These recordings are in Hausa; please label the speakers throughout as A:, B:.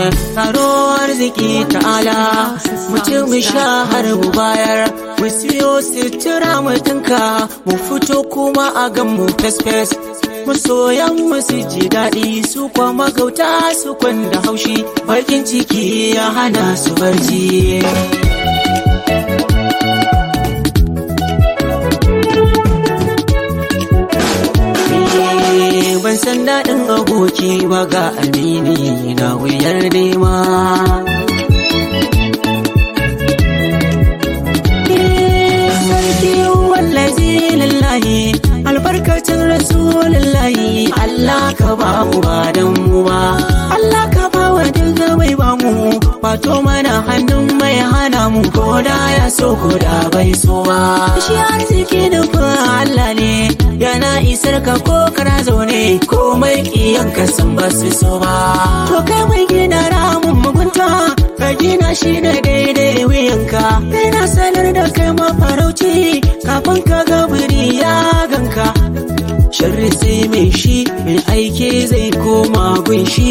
A: taro arziki ta'ala mu ci mu sha har mu bayar mu siyo sutura mu dinka mu fito kuma a gan mu fes fes masoyan mu su ji daɗi su kwa magauta su kwanda haushi bakin ciki ya hana su barci ban san daɗin aboki ba ga amini na wuyar nema sarki wallazi lillahi albarkacin rasulullahi Allah ka ba mu ba dan mu ba Allah ka ba wa duka mai ba mu wato mana hannun mai hana mu ko da ya so ko da bai so ba shi arziki nufin Allah ne yana isar ka ko kana zaune komai kiyan ka san ba su so ba to kai mai gina ramin mugunta ka gina shi da daidai wuyanka kai na sanar da kai mafarauci kafin ka ga biri ya ganka sharri sai mai shi mai aike zai koma gunshi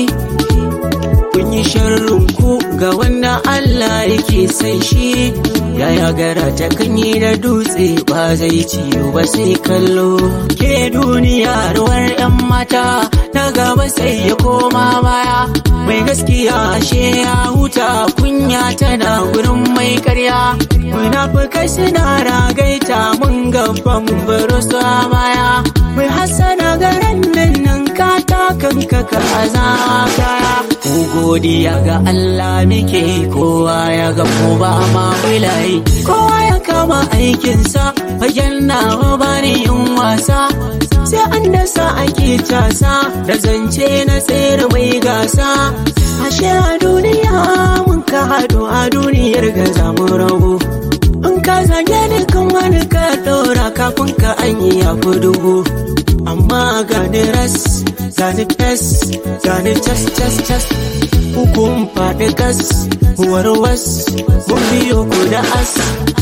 A: kun yi sharrin ku ga wanda Allah yake sai shi yaya gara ta kanyi da dutse ba zai ciyo ba sai kallo ke duniya ruwar yan mata na gaba sai ya koma baya mai gaskiya ashe ya huta kunya tana gurin mai karya munafukai suna ragaita mun gaba mun baro su a baya mai hasana garan nan nan ka kanka ka azakaya ku godiya ga Allah muke kowa ya ga ko ba ma wilayi kowa ya kama aikinsa fagen nawa bani yin wasa sai an dasa ake casa da zance na tsere mai gasa ashe a duniya mun ka haɗu a duniyar ga zamu rabu in ka zage ni kan wani ka ɗora kafin ka an yi ya dubu amma gani ras gani fes gani cas cas cas hukun faɗi gas warwas mun biyo ku da as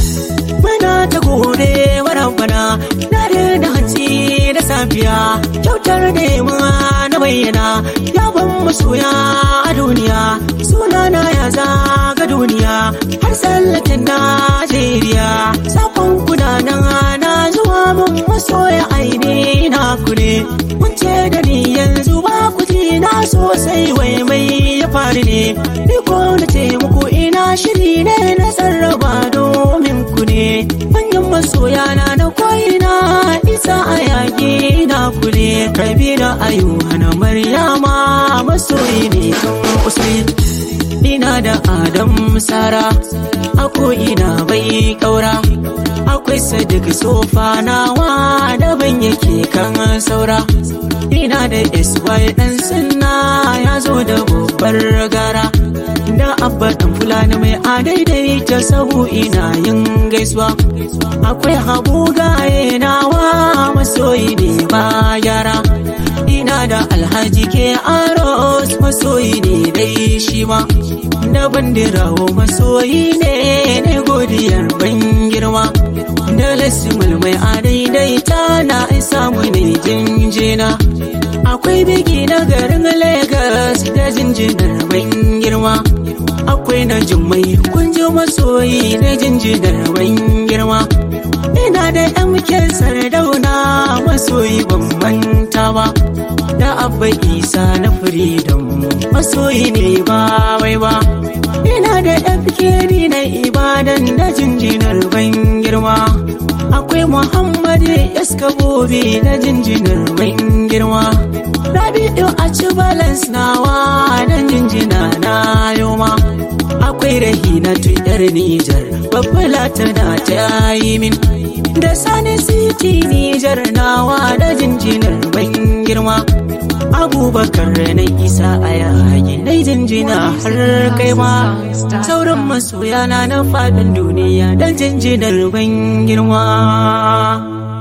A: muna ta gode bana na da hanci da safiya kyautar nema na bayyana ya ban masoya a duniya sunana ya zaga duniya har tsallaken najeriya sakon kudanan na zuwa mun masoya aini na ku ne mun ce da ni yanzu ba ku ji na sosai wai mai ya faru ne ni ko na ce muku ina shiri ne na sarraba domin ku ne manyan masoya na na koyina isa a yaƙi na ku ne kabira ayuha na maryama masoyi ne kan usai ina da adam sara ako ina bai kaura akwai sadiq sofa nawa daban yake kan saura ina da sy dan sunna ya zo da babbar gara da abba dan fulani mai adaidai ta sahu ina yin gaisuwa akwai habu gaye nawa masoyi ne ba yara ina da alhaji ke aros masoyi ne dai shi ma da bandirawo masoyi ne ne godiyar ban girma da lasimul mai adaidaita na samu ne jinjina akwai biki na garin Legas da jinjinar ban girma akwai na jummai kunji masoyi na jinjinar ban girma ina da MK sardauna masoyi ban manta ba da abba isa na freedom masoyi ne ba wai ba ina da FKD na ibadan da jinjinar ban girma akwai muhammad yaskabobi da jinjinar ban girma rabi'u a ci balance nawa da jinjina na yoma akwai rahina tuyar nijar babbala tana ta yi min da sani city nijar nawa da jinjinar ban girma abubakar na isa a yayi na jinjina har kai ma sauran masoya na na faɗin duniya da jinjinar ban girma